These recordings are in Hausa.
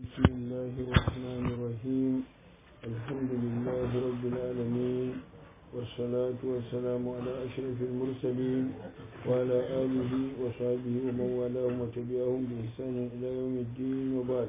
بسم الله الرحمن الرحيم الحمد لله رب العالمين والصلاة والسلام على أشرف المرسلين وعلى آله وصحبه ومن والاهم وتبعهم بإحسان إلى يوم الدين وبعد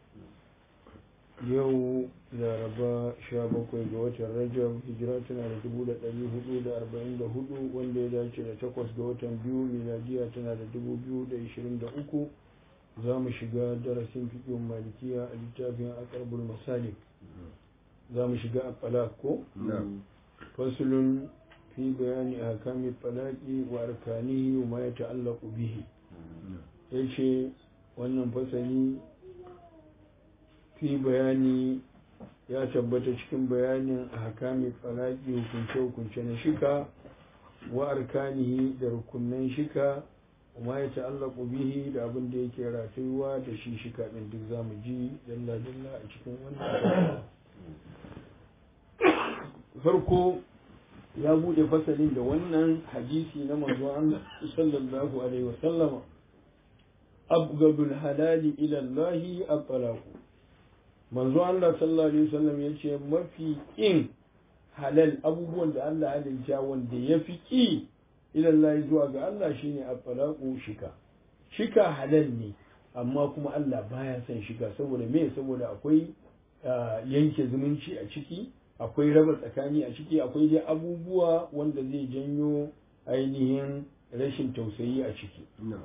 yau laraba sha bakwai ga watan rajab hijira tana da dubu da ɗari hudu da arba'in da hudu wanda ya dace da takwas ga watan biyu miladiya tana da dubu biyu da ishirin da uku za mu shiga darasin fiƙin malikiya a littafin akarbul masalik za mu shiga a falak ko fasulun fi bayani a kami falaki wa arkanihi wa ma ya ta'allaku bihi ya ce wannan fasali fi bayani ya tabbata cikin bayanin a hakami falaki hukunce-hukunce na shika wa arkanihi da rukunan shika kuma ya ta'allaku bihi da abin da yake ratayuwa da shi shika ɗin duk zamu ji dalla-dalla a cikin wannan farko ya bude fasalin da wannan hadisi na manzon Allah sallallahu alaihi wasallam abgadul halali ila Allah at-talaq manzo Allah sallallahu alaihi wasallam ya ce mafi in halal abubuwan da Allah halalta wanda ya fi ƙi ilallahi zuwa ga Allah shine at-talaqu shika shika halal ne amma kuma Allah baya son shika saboda me saboda akwai yanke zumunci a ciki akwai raba tsakani a ciki akwai dai abubuwa wanda zai janyo ainihin rashin tausayi a ciki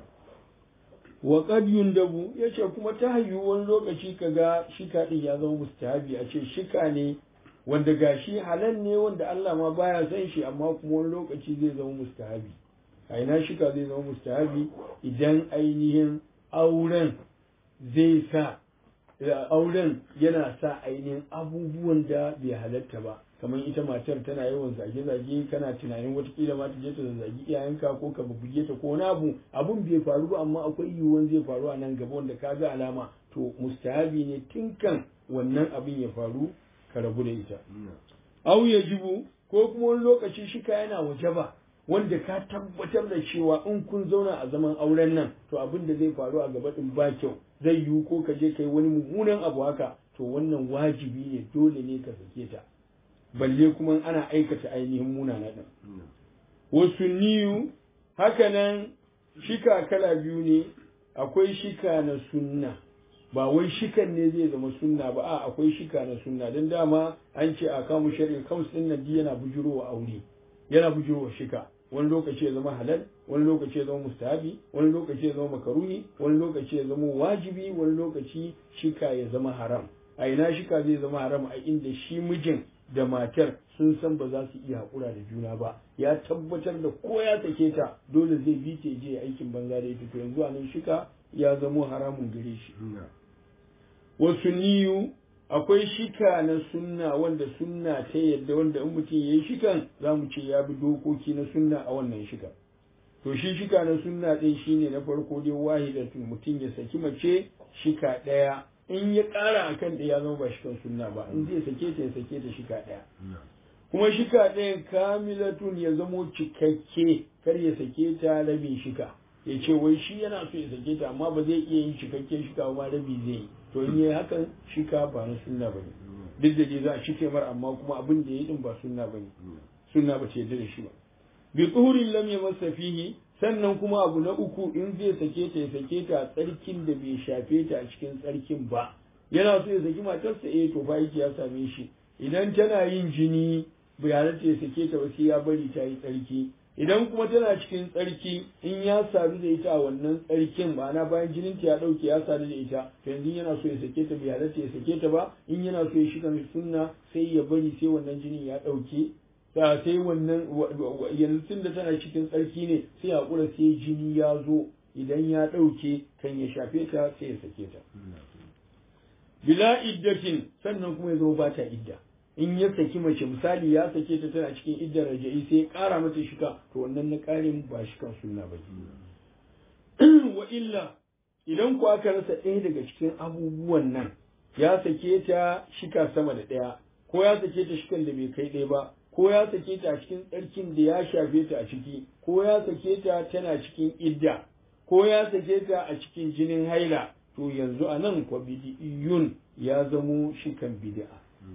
wa qad yundabu yace kuma ta hayyu wani lokaci kaga shika din ya zama mustahabi a ce shika ne wanda gashi halal ne wanda Allah ma baya son shi amma kuma wani lokaci zai zama mustahabi a ina shika zai zama mustahabi idan ainihin auren zai sa auren yana sa ainihin abubuwan da bai halatta ba kamar ita matar tana yawan zage-zage kana tunanin watakila ma ta je ta zagi iyayenka ko ka buge ta ko wani abu abun bai faru ba amma akwai yiwuwan zai faru a nan gaba wanda ka ga alama to mustahabi ne tun kan wannan abin ya faru ka rabu da ita au ya jibu ko kuma wani lokaci shika yana waje ba wanda ka tabbatar da cewa in kun zauna a zaman auren nan to abin da zai faru a gaba din ba kyau zai yiwu ko ka je kai wani mummunan abu haka to wannan wajibi ne dole ne ka sake ta balle kuma ana aikata ainihin munana din wasu niyu hakanan shika kala biyu ne akwai shika na sunna ba wai shikan ne zai zama sunna ba a akwai shika na sunna don dama an ce a kamu shari'a kams din nan yana bujurowa aure yana bujurowa shika wani lokaci ya zama halal wani lokaci ya zama mustahabi wani lokaci ya zama makaruni wani lokaci ya zama wajibi wani lokaci shika ya zama haram a ina shika zai zama haram a inda shi mijin da matar sun san ba za su iya haƙura da juna ba ya tabbatar da ko ya sake ta dole zai bi ta je aikin banza da ita to yanzu a nan shika ya zamo haramun gare shi wasu niyu akwai shika na sunna wanda sunna ta yadda wanda in mutum ya yi shikan za mu ce ya bi dokoki na sunna a wannan shika to shi shika na sunna ɗin shine na farko dai wahidatun mutum ya saki mace shika ɗaya in ya ƙara a kan ya zama ba shikan sunna ba in zai sake ta ya sake ta shika ɗaya kuma shika ɗayan kamilatun ya zamo cikakke kar ya sake ta rabin shika ya ce wai shi yana so ya sake ta amma ba zai iya yin cikakken shika ba rabi zai yi to in yi hakan shika ba na sunna ba ne duk da dai za a cike mar amma kuma abin da ya yi din ba sunna ba ne sunna ba ce yarda da shi ba bi tsuhurin lam ya masa fihi sannan kuma abu na uku in zai sake ta ya sake ta a tsarkin da bai shafe ta a cikin tsarkin ba yana so ya saki matarsa eh to fa yake ya same shi idan tana yin jini bai halatta ya sake ta ba sai ya bari ta yi tsarki idan kuma tana cikin tsarki in ya sadu da ita a wannan tsarkin ma'ana bayan jinin ta ya dauke ya sadu da ita to yanzu yana so ya sake ta bai halatta ya sake ta ba in yana so ya shiga sunna sai ya bari sai wannan jinin ya dauke sai wannan yanzu tun da tana cikin tsarki ne sai hakura sai jini ya zo idan ya dauke kan ya shafe ta sai ya sake ta bila iddatin sannan kuma ya zo ba ta idda in ya saki mace misali ya sake ta tana cikin iddar raja'i sai ya ƙara mata shika to wannan na ƙarin ba shikan sunna ba wa illa idan ku aka rasa ɗaya daga cikin abubuwan nan ya sake ta shika sama da ɗaya ko ya sake ta shikan da bai kai ɗaya ba ko ya sake ta a cikin tsarkin da ya shafe ta a ciki ko ya sake ta tana cikin idda ko ya sake ta a cikin jinin haila to yanzu a nan kwa bid'iyun ya zamo shikan bid'a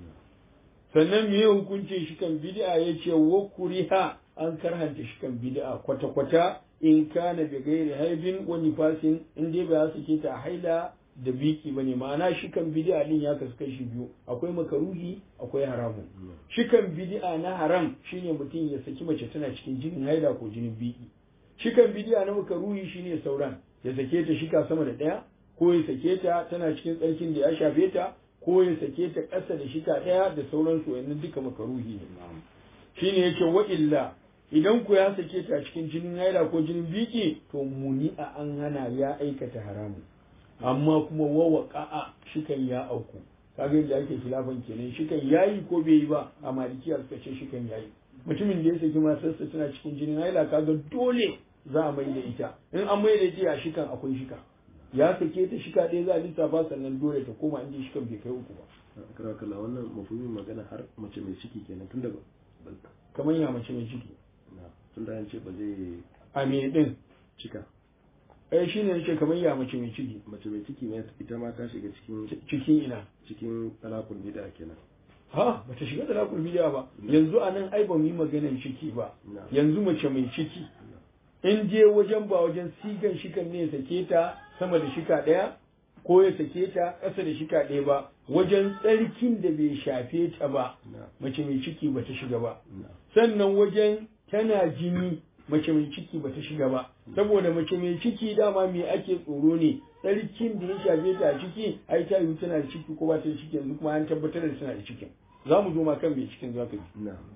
sannan me hukuncin shikan bid'a yace wa kuriha an karhanta shikan bid'a kwata kwata in kana bi gairi haibin wa nifasin in dai ba su ke ta haila da biki bane ma'ana shikan bid'a din ya kasu kashi biyu akwai makaruhi akwai haramun shikan bid'a na haram shine mutum ya saki mace tana cikin jinin haila ko jinin biki shikan bid'a na makaruhi shine sauran ya sake ta shika sama da daya ko ya sake ta tana cikin tsarkin da ya shafe ta ko ya sake ta ƙasa da shika daya da sauransu wannan duka makaruhi ne shine yake wa illa idan ku ya sake ta cikin jinin haila ko jinin biki to muni a an hana ya aikata haramun amma kuma wawa ka'a shikan ya auku kaga yadda ake khilafan kenan shikan yayi ko bai yi ba a malikiya suka ce shikan yayi mutumin da ya saki matarsa tana cikin jinin haila kaga dole za a mai da ita in an mai da ita a shikan akwai shika ya sake ta shika ɗaya za a lissafa sannan dole ta koma inda shikan bai kai uku ba kira kala wannan mafumin magana har mace mai ciki kenan tun da kamar ya mace mai ciki tun da ce ba zai a me din cika eh shine yace kamar ya mace mai ciki mace mai ciki ne ita ma ta shiga cikin cikin ina cikin talakul bid'a kenan ha bata shiga da lakul bidiya ba yanzu anan ai ba mu yi maganar ciki ba yanzu mace mai ciki in je wajen ba wajen sigan shikan ne ya sake ta sama da shika ɗaya ko ya sake ta ƙasa da shika ɗaya ba wajen tsarkin da bai shafe ta ba mace mai ciki ba ta shiga ba sannan wajen tana jini mace mai ciki ba ta shiga ba saboda mace mai ciki dama me ake tsoro ne tsarkin da ya shafe ta a ciki ai ta yi tana da ciki ko ba ta da ciki yanzu kuma an tabbatar da tana da cikin za mu zo ma kan mai cikin zaka ji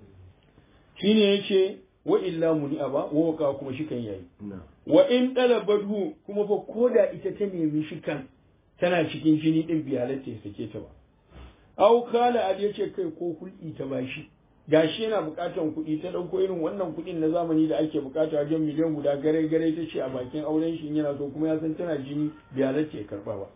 shine yace wa illa muni'a ba wa waka kuma shikan yayi wa in talabadhu kuma fa koda ita ta nemi shikan tana cikin jini din bi halatta ya sake ta ba aw kala ad yace kai ko hulɗi ta bashi gashi yana buƙatar kuɗi ta ɗauko irin wannan kuɗin na zamani da ake buƙata wajen miliyan guda gare gare ta ce a bakin auren shi yana so kuma ya san tana jini bi halatta ya karɓa ba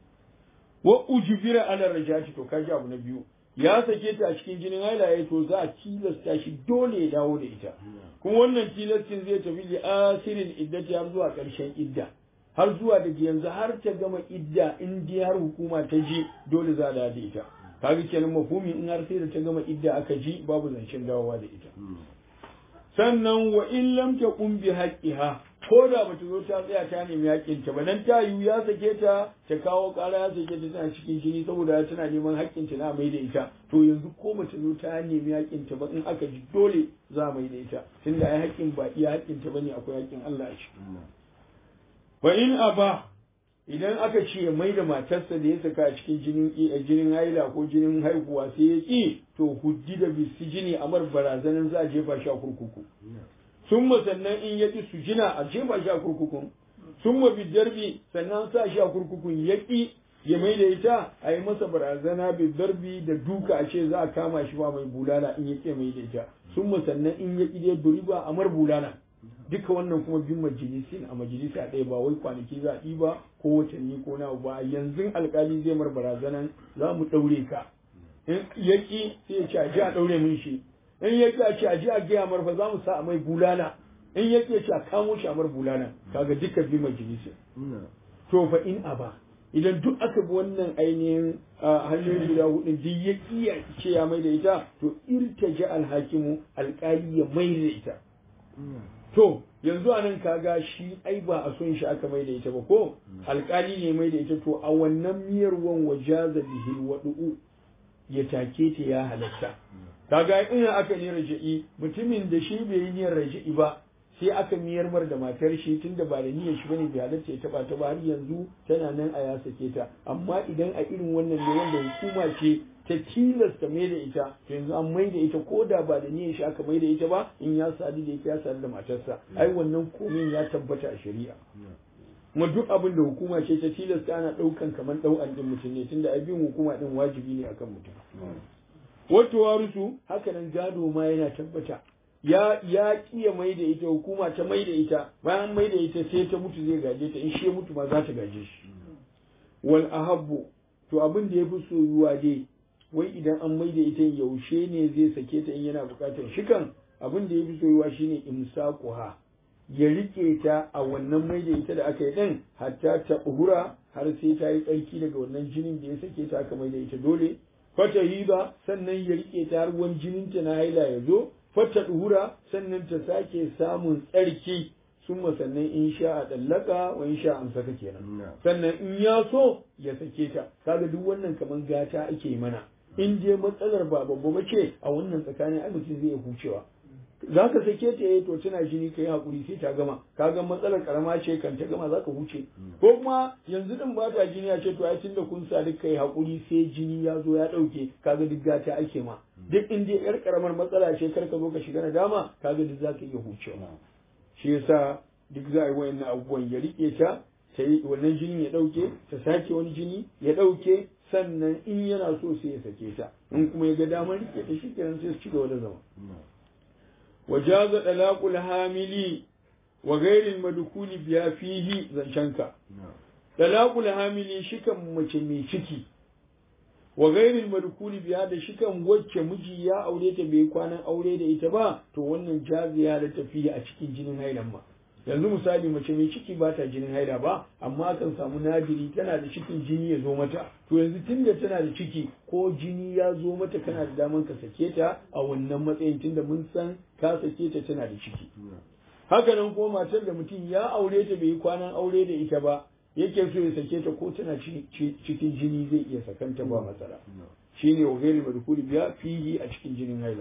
wa ujbira ala rajati to kaji abu na biyu ya sake ta a cikin jinin haila ya to za a tilasta shi dole ya dawo da ita kuma wannan tilastin zai tafi li asirin iddati har zuwa ƙarshen idda har zuwa da yanzu har ta gama idda in dai har hukuma ta ji dole za a da ita kaga kenan mafhumi in har sai da ta gama idda aka ji babu zancen dawowa da ita sannan wa in lam taqum bi haqqiha ko da bata zo ta tsaya ta nemi haƙƙin ta ba nan ta yiwu ya sake ta ta kawo ƙara ya sake ta tana cikin jini saboda tana neman haƙƙin ta na mai da ita to yanzu ko bata zo ta nemi haƙƙin ta ba in aka ji dole za mai da ita tunda ai haƙƙin ba iya haƙƙin ta bane akwai haƙƙin Allah a ciki wa in aba idan aka ce mai da matarsa da ya saka a cikin jinin jinin haila ko jinin haihuwa sai ya ki to huddi da bisijini amar barazanan za a jefa shi a kurkuku sun sannan in ya ƙi su jina a jefa shi a kurkukun sun ma bidarbi sannan sa shi a kurkukun ya ƙi ya mai da ita a yi masa barazana bidarbi da duka a ce za a kama shi ba mai bulala in ya ƙi mai da ita sun sannan in ya ƙi dai duriba a mar bulala duka wannan kuma bin majalisin a majalisa ɗaya ba wai kwanaki za a ɗiba ko watanni ko na ba yanzu alkali zai mar barazanan za mu ɗaure ka in ya ƙi sai ya ce a ji a ɗaure min shi in ya ƙi a ce a ji a gaya mar fa za mu sa a mai bulala in ya ƙi a ce a kamo shi a mar bulala kaga duka bi majalisa to fa in aba idan duk aka bi wannan ainihin hanyoyin guda hudu duk ya ƙi ya ce ya mai da ita to irtaja alhakimu alƙali ya mai da ita to yanzu a nan kaga shi ai ba a son shi aka mai da ita ba ko alƙali ne mai da ita to a wannan miyar wan wajaza bihil wadu'u ya take ta ya halatta kaga in aka ne raja'i mutumin da shi bai yi niyyar raja'i ba sai aka miyar mar da matar shi tunda ba da niyyar shi bane bai halatta ya taba ta ba har yanzu tana nan a ya sake ta amma idan a irin wannan ne wanda hukuma ce ta tilasta mai da ita yanzu an mai da ita ko da ba da niyyar shi aka mai da ita ba in ya sadu da ita ya sadu da matarsa ai wannan komin ya tabbata a shari'a kuma duk abin da hukuma ce ta tilasta ana ɗaukan kamar ɗau'an ɗin mutum ne tunda abin hukuma ɗin wajibi ne akan mutum wato warusu haka nan gado ma yana tabbata ya ya kiya mai da ita hukuma ta mai da ita bayan mai da ita sai ta mutu zai gaje ta in shi mutu ma za ta gaje shi wal ahabbu to abin da yafi soyuwa dai wai idan an mai da ita yaushe ne zai sake ta in yana bukatar shikan abin da yafi soyuwa shine imsaquha ya rike ta a wannan mai da ita da aka yi din hatta ta uhura har sai ta yi tsarki daga wannan jinin da ya sake ta aka mai da ita dole fata hiba sannan ya rike ta har wani jinin ta na haila ya zo fata duhura sannan ta sake samun tsarki sun sannan in sha a ɗallaka wa in sha an saka kenan sannan in ya so ya sake ta kaga duk wannan kamar gata ake yi mana in je matsalar ba babba ba ce a wannan tsakanin ai mutum zai iya hucewa za ka sake ta yi to tana jini ka yi haƙuri sai ta gama kaga matsalar karama ce kan ta gama za ka huce ko kuma yanzu din ba ta jini ya ce to ai tunda kun sa duk kai haƙuri sai jini ya zo ya ɗauke kaga duk gata ake ma duk in dai yar karamar matsala ce kar ka zo ka shiga nadama kaga duk za ka iya hucewa shi yasa duk za a yi wayannan abubuwan ya rike ta ta yi wannan jinin ya ɗauke ta sake wani jini ya ɗauke sannan in yana so sai ya sake ta in kuma ya ga damar rike ta shi kenan sai su ci gaba da zama وجاز طلاق الحامل وغير المدخول بها فيه زنشنكا طلاق الحامل shikan mace mai ciki wa gairin madukuli biya da shikan wacce miji ya aure ta bai kwanan aure da ita ba to wannan jaziya da tafiya a cikin jinin hailan ma yanzu misali mace mai ciki ba ta jinin haila ba amma akan samu nadiri tana da cikin jini ya zo mata to yanzu tunda tana da ciki ko jini ya zo mata kana da daman ka sake ta a wannan matsayin tunda mun san ka sake ta tana da ciki haka nan kuma matar da mutum ya aure ta bai yi kwanan aure da ita ba yake so ya sake ta ko tana cikin jini zai iya sakanta ba matsala shine wa gairi madkhuli biya fihi a cikin jinin haila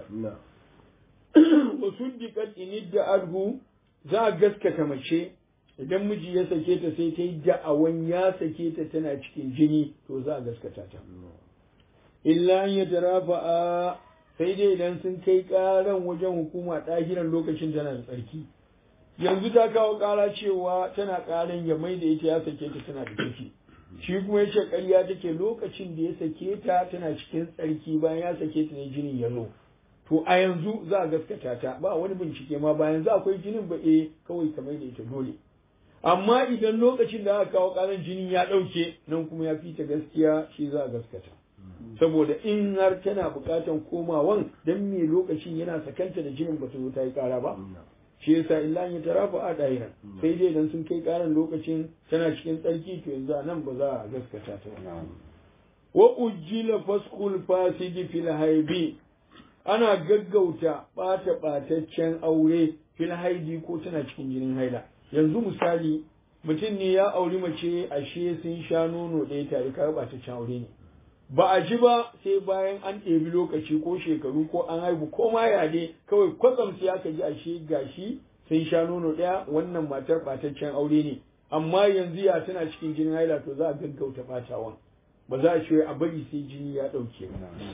wa suddiqat inidda adhu za a gaskata mace idan miji ya sake ta sai ta yi da'awan ya sake ta tana cikin jini to za a gaskata ta illa an ya tarafa a sai dai idan sun kai karan wajen hukuma ɗahiran lokacin tana da tsarki yanzu ta kawo ƙara cewa tana ƙaran ya mai da ita ya sake ta tana da ciki shi kuma ya ce ƙarya take lokacin da ya sake ta tana cikin tsarki bayan ya sake ta ne jinin ya zo to a yanzu za a gaskata ta ba wani bincike ma ba yanzu akwai jinin ba eh kawai ka mai da ita dole amma idan lokacin da aka kawo ƙaran jinin ya ɗauke nan kuma ya fita gaskiya shi za a gaskata saboda in har tana buƙatan komawan dan me lokacin yana sakanta da jinin ba ta zo ta yi ƙara ba shi yasa illa ya tarafa a ɗahiran sai dai idan sun kai ƙaran lokacin tana cikin tsarki to yanzu a nan ba za a gaskata ta ba wa ujjila faskul fasidi fil haibi ana gaggauta ɓata ɓataccen aure fil haidi ko tana cikin jinin haila yanzu misali mutum ne ya auri mace ashe sun sha nono ɗaya tare ka ɓataccen aure ne ba a ji ba sai bayan an ɗebi lokaci ko shekaru ko an haihu ko ma ya ne kawai kwatsam sai aka ji ashe gashi sun sha nono ɗaya wannan matar ɓataccen aure ne amma yanzu ya tana cikin jinin haila to za a gaggauta ɓatawan ba za a ce a bari sai jini ya ɗauke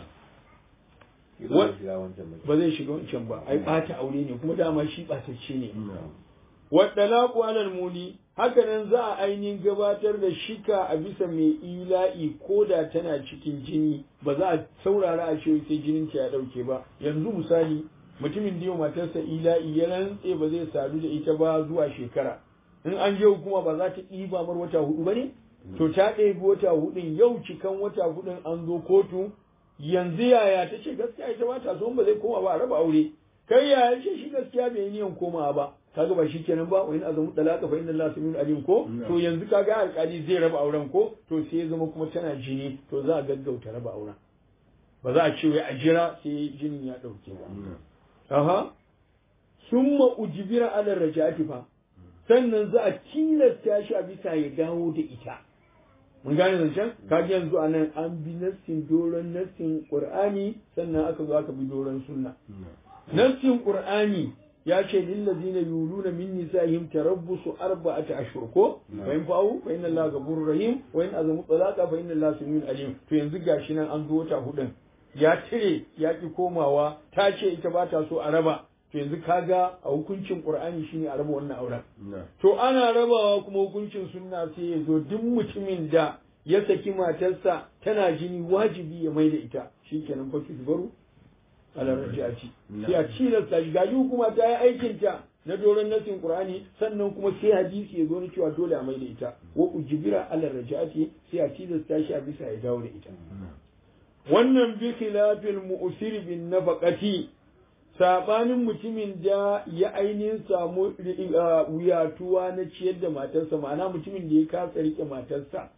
ba zai shiga wancan ba ai ɓata aure ne kuma dama shi ɓatacce ne waɗalaku alal muli haka nan za a ainihin gabatar da shika a bisa mai ila'i ko da tana cikin jini ba za a saurara a ce sai jinin ta ya ɗauke ba yanzu misali mutumin da yau matarsa ila'i ya rantse ba zai sadu da ita ba zuwa shekara in an je hukuma ba za ta ɗiba mar wata hudu ba ne to ta ɗebi wata hudun yau cikan wata hudun an zo kotu yanzu yaya ta ce gaskiya ita ba ta so ba zai koma ba a raba aure kai yaya ce shi gaskiya bai niyan komawa ba kaga ba shikenan ba wa in azamu talaka fa inna allaha samiyun alim ko to yanzu kaga alƙali zai raba auren ko to sai ya zama kuma tana jini to za a gaggauta raba auren ba za a ce wai a jira sai jinin ya ɗauke ba aha summa ujbira ala rajati fa sannan za a tilasta shi a bisa ya dawo da ita mun gane zancen kaji yanzu a nan an bi nassin doron nassin qur'ani sannan aka zo aka bi doron sunna nassin qur'ani ya ce lillazina yuluna min nisa'ihim tarabbusu arba'ata ashhur ko fa in fa'u fa inna allaha ghafurur rahim wa in azamu talaqa fa inna allaha samiun alim to yanzu gashi nan an zo wata hudun ya cire ya ki komawa ta ce ita ba ta so a raba to yanzu kaga a hukuncin qur'ani shine a raba wannan auren to ana rabawa kuma hukuncin sunna sai ya zo duk mutumin da ya saki matarsa tana jini wajibi ya mai da ita shikenan fa baro ala rajati sai a cilasta shi gaji hukuma ta yi aikin ta na doron nasin qur'ani sannan kuma sai hadisi ya zo na cewa dole a mai da ita wa ujbira ala rajati sai a cilasta shi a bisa ya dawo da ita wannan bi khilafil mu'sir bin nafaqati sabanin mutumin da ya ainihin samu wuyatuwa na ciyar da matarsa ma'ana mutumin da ya kasa rike matarsa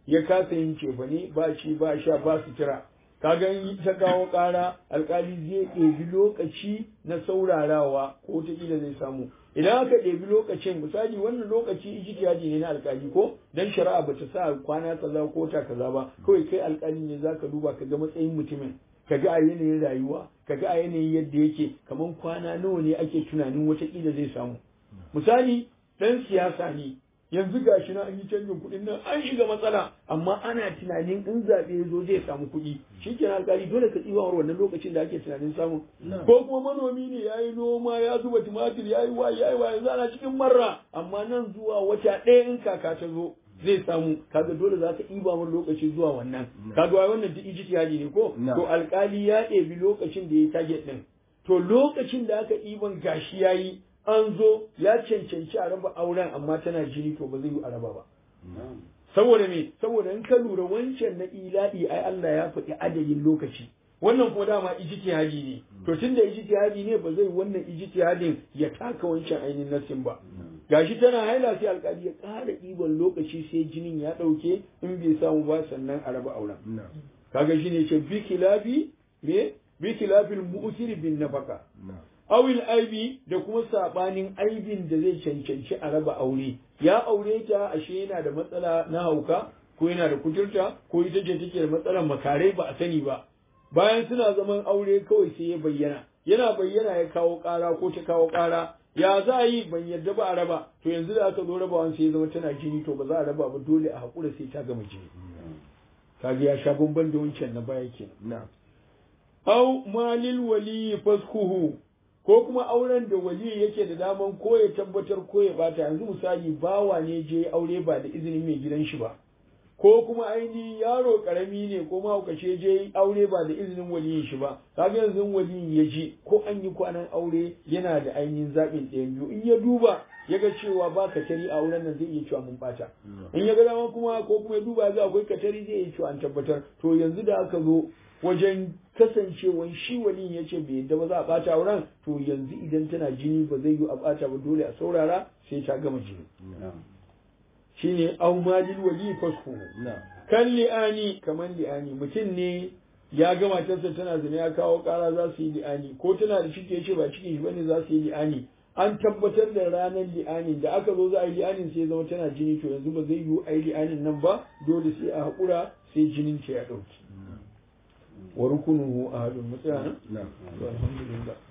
ya kasa yin cefane ba ci ba sha ba sutura kaga in ta kawo ƙara alkali zai ɗebi lokaci na saurarawa ko wataƙila zai samu idan aka ɗebi lokacin misali wannan lokaci ijtihadi ne na alkali ko dan shari'a bata sa kwana kaza ko ta kaza ba kawai kai alkali ne zaka duba ka ga matsayin mutumin ka ga a yanayin rayuwa ka ga a yanayin yadda yake kaman kwana nawa ne ake tunanin wataƙila zai samu misali ɗan siyasa ne yanzu ga shi na an yi canjin kuɗin nan an shiga matsala amma ana tunanin in zaɓe ya zo zai samu kuɗi shi ke alƙali dole ka tsiba wannan lokacin da ake tunanin samu ko kuma manomi ne ya yi noma ya zuba tumatir ya yi wa ya yi wa yanzu ana cikin marra amma nan zuwa wata ɗaya in kaka ta zo zai samu kaga dole za ka ɗiba min lokaci zuwa wannan kaga wai wannan duk ijtihadi ne ko to alƙali ya ɗebi lokacin da ya target ɗin to lokacin da aka ɗiban gashi yayi an zo ya cancanci a raba auren amma tana jini to ba zai yi a raba ba. Saboda me, saboda in ka lura wancan na ila'i ai Allah ya faɗi adadin lokaci. Wannan kuma dama ijtihadi ne. To tun da ijtihadi ne ba zai wannan ijtihadin ya taka wancan ainihin nasin ba. Gashi tana haila sai alƙali ya ƙara ɗiban lokaci sai jinin ya ɗauke in bai samu ba sannan a raba auren. Kaga shi ne ce bi kilafi me bi kilafil mu'tiri bin nafaka. awil aibi da kuma sabanin aibin da zai cancanci a raba aure ya aure ta ashe yana da matsala na hauka ko yana da kuturta ko ita ce take da matsalar makare ba a sani ba bayan suna zaman aure kawai sai ya bayyana yana bayyana ya kawo ƙara ko ta kawo ƙara ya za a yi ban yarda ba a raba to yanzu da aka zo rabawan sai ya zama tana jini to ba za a raba ba dole a haƙura sai ta gama jini kaga ya sha bamban da wancan na baya kenan au malil wali faskuhu ko kuma auren da wali yake da daman ko ya tabbatar ko ya bata yanzu misali bawa ne je aure ba da izinin mai gidan shi ba ko kuma aini yaro karami ne ko mahaukaci je aure ba da izinin waliyin shi ba kaga yanzu waliyin ya je ko an yi kwanan aure yana da ainihin zaɓin ɗayan biyu in ya duba ya ga cewa ba katari a auren nan zai iya cewa mun bata in ya ga dama kuma ko kuma ya duba ga akwai katari zai iya cewa an tabbatar to yanzu da aka zo wajen kasancewan shi waliyin ya ce bai yadda ba za a ɓata auren to yanzu idan tana jini ba zai yi a ɓata ba dole a saurara sai ta gama jini shine au malil wali fasku kan li'ani kaman li'ani mutum ne ya ga matarsa tana zina ya kawo ƙara za su yi li'ani ko tana da ciki ya ce ba cikin shi bane za su yi li'ani an tabbatar da ranar li'anin da aka zo za a yi li'anin sai zama tana jini to yanzu ba zai yiwu a yi li'anin nan ba dole sai a haƙura sai jinin ta ya ɗauki wa rukunuhu ahadun mutsaya nan alhamdulillah